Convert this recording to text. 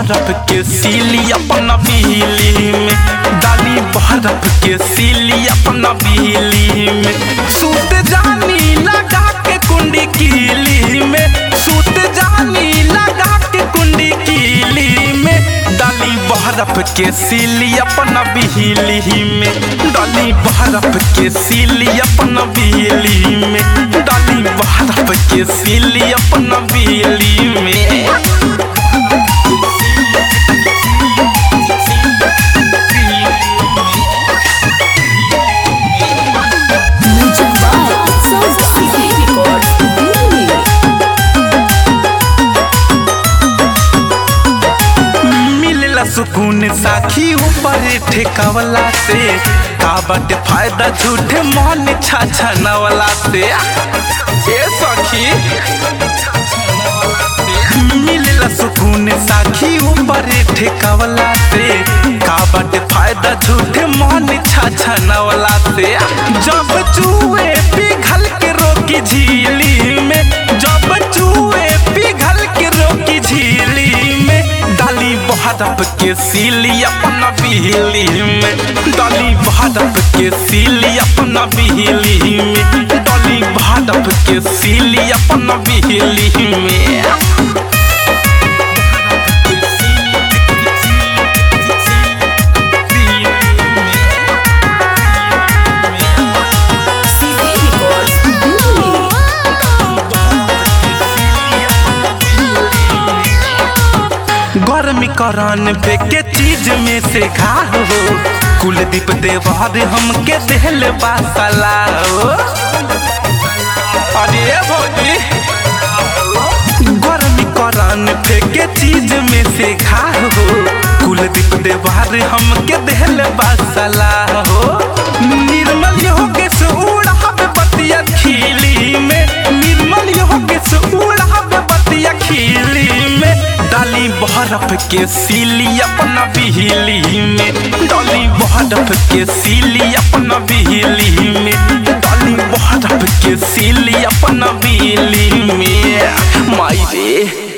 बर्फ के सीली अपना बिजली में डाली बर्फ के सीली अपना बिजली में सूत जानी लगा के कुंडी कीली में सूत जानी लगा के कुंडी कीली में डाली बर्फ के सीली अपना बिजली में डाली बर्फ के सीली अपना बिजली में डाली बर्फ के सीली अपना बिजली में Music by Sound City Records, Delhi. मिलला सुकून साखी ऊपर ठेकावला से का बाटे फायदा झूठे मन छाछा नवला से ए सखी मिलला सुकून साखी ऊपर ठेकावला से का बाटे फायदा झूठे मन छाछा नवला से जब चूहे पिघल के रोकी झीली में जब चूहे पिघल के रोकी झीली में डाली बहरप के सीली अपना बिहली में डाली बहरप के सीली अपना बिहली में डाली बहरप के सीली अपना बिहली में City Records, Delhi. गर्मी करान पे के चीज में से खा हो कुलदीप देवार हमके देहल बासला हो अरे भौजी गर्मी करान पे के चीज में से खा हो कुलदीप देवार हमके देहल बासला हो निर्मल हो के सूड़ा बतिया खिली में निर्मल हो के सूड़ा बतिया खिली में डाली बहरफ के सीली अपना बिहली में डाली बहरफ के सीली अपना बिहली में डाली बहरफ के सीली अपना बिहली में माई रे